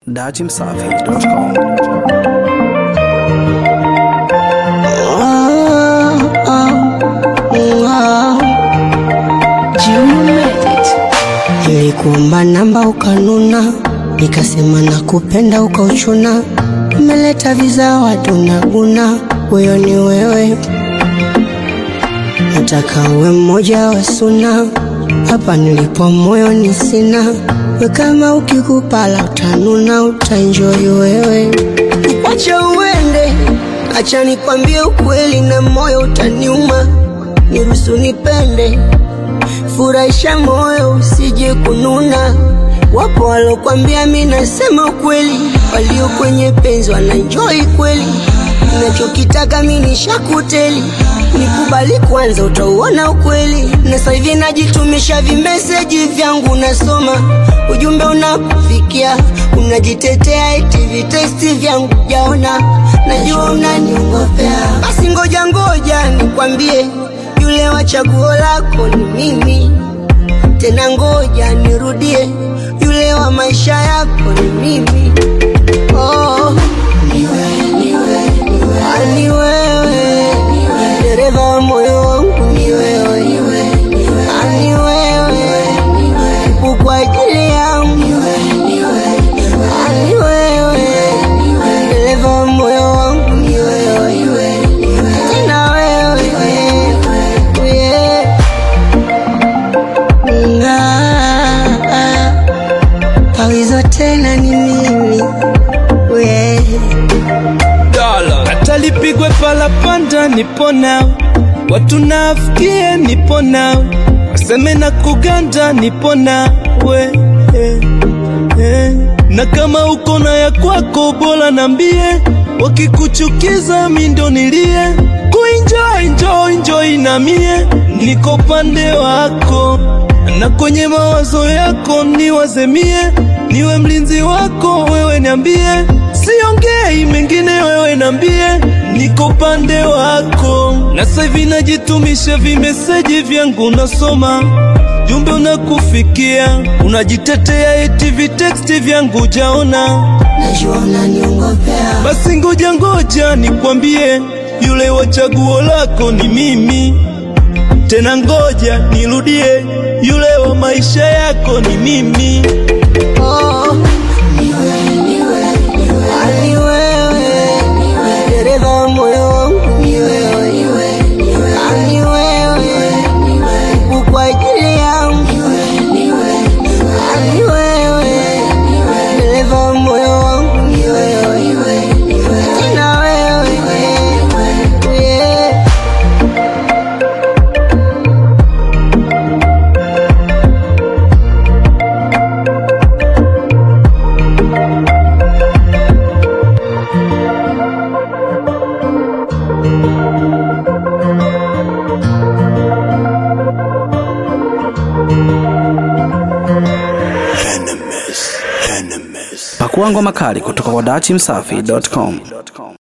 datimsafi.com. Nilikuomba namba ukanuna, nikasema nakupenda ukauchuna. Umeleta vizawadi unaguna, huyo ni wewe. Nataka uwe mmoja wa suna, hapa nilipo moyo ni sina. We kama ukikupala utanuna, utaenjoy wewe. Wacha uende, acha nikwambie ukweli na moyo utaniuma. Niruhusu nipende furahisha moyo usije kununa. Wapo walokwambia mi nasema ukweli, walio kwenye penzi wanaenjoy kweli. Nachokitaka mi ni shakuteli, nikubali kwanza, utauona ukweli. Na sasa hivi najitumisha vimeseji vyangu, nasoma ujumbe unakufikia, unajitetea eti vitesti vyangu jaona, najua unaniongopea. Basi ngoja ngoja nikwambie yule wa chaguo lako ni mimi tena, ngoja nirudie, yule wa maisha yako ni mimi. Oh, Ah, ni wewe, dereva wa moyo wangu ni wewe, Ah, ni wewe, upo kwa ajili yangu, Ah, ni wewe, dereva wa moyo wangu ni wewe, tena wewe, yeah. Ah, Pawizo tena ni mimi we hata lipigwe palapanda nipo nao, watu nafikie nipo nao, waseme na kuganda nipo nawe eh, eh. na kama uko na ya kwako bora nambie, wakikuchukiza mi ndo nilie kuenjoy enjoy enjoy na mie niko pande wako na kwenye mawazo yako niwazemie, niwe mlinzi wako wewe, niambie, siongei mengine, wewe niambie, niko pande wako. Na sasa hivi najitumisha vimeseji vyangu, nasoma jumbe unakufikia, unajitetea eti viteksti vyangu jaona. najua unaniongopea Basi ngoja ngoja nikwambie, yule wa chaguo lako ni mimi. Tena ngoja nirudie, yule wa maisha yako ni mimi. Oh, Ah, ni wewe dereva wa moyo wangu ni wewe Ah, ni wewe upo kwa ajili yangu Ah, ni wewe dereva wa moyo wangu ni wewe tena wewe yeah. Pakua ngoma kali kutoka kwa datimsafi.com.